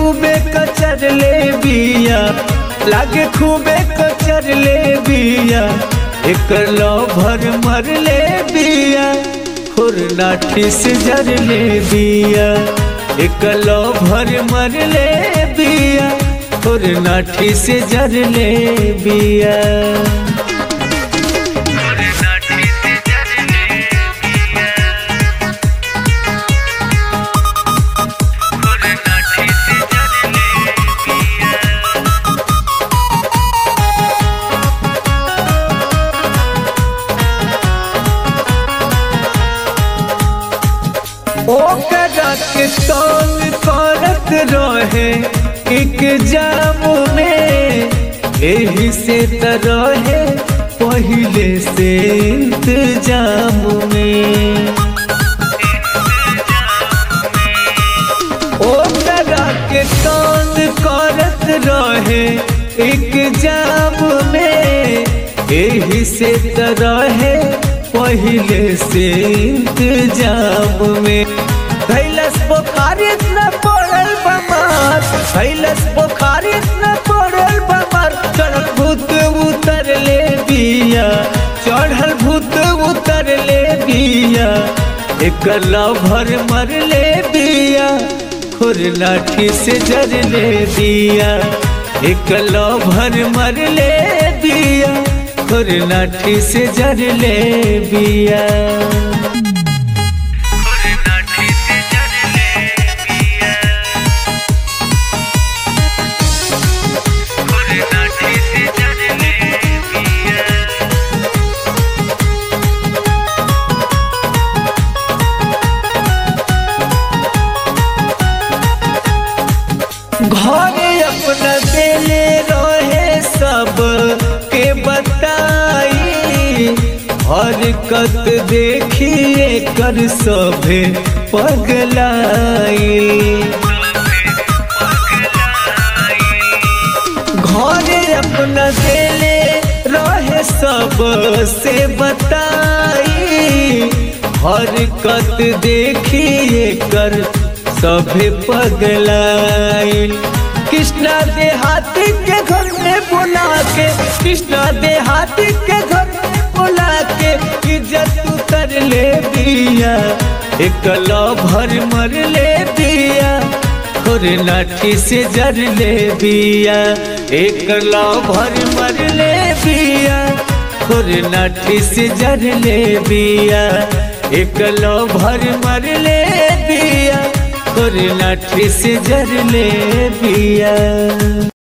खूबे कचर ले बिया लागे खूबे कचर ले बिया एकर भर मर ले बिया खुर नाठी से जर ले बिया एकर भर मर ले बिया खुर नाठी से जर ले बिया ओकरा के तंग करत रहे एग्जाम में एही से त रहे पहिले से इंतजाम में ओकरा के तंग करत रहे एग्जाम में एही से त रहे पहिले से इंतजाम में कैलस बुखारी न पड़ल बमार कैलस बुखारी न पड़ल बमार चढ़ल भूत उतर ले बिया चढ़ल भूत उतर ले बिया एक भर मर ले बिया खुर लाठी से जर ले दिया एक भर मर ले बिया खुर लाठी से जर ले बिया घरे अपना देले रहे सब के बताई हरकत देखिए कर सभे पगलाई घरे अपना देले रहे सब से बताई हरकत देखिए कर सभे पगलाइल कृष्णा देहाती के घर में बुला के कृष्णा देहाती के घर में बुला के इज्जत उतर ले दिया एक भर मर ले दिया और लाठी से जर ले दिया एक भर मर ले दिया और लाठी से जर ले दिया एक भर मर ले दिया और लाठी से जर ले दिया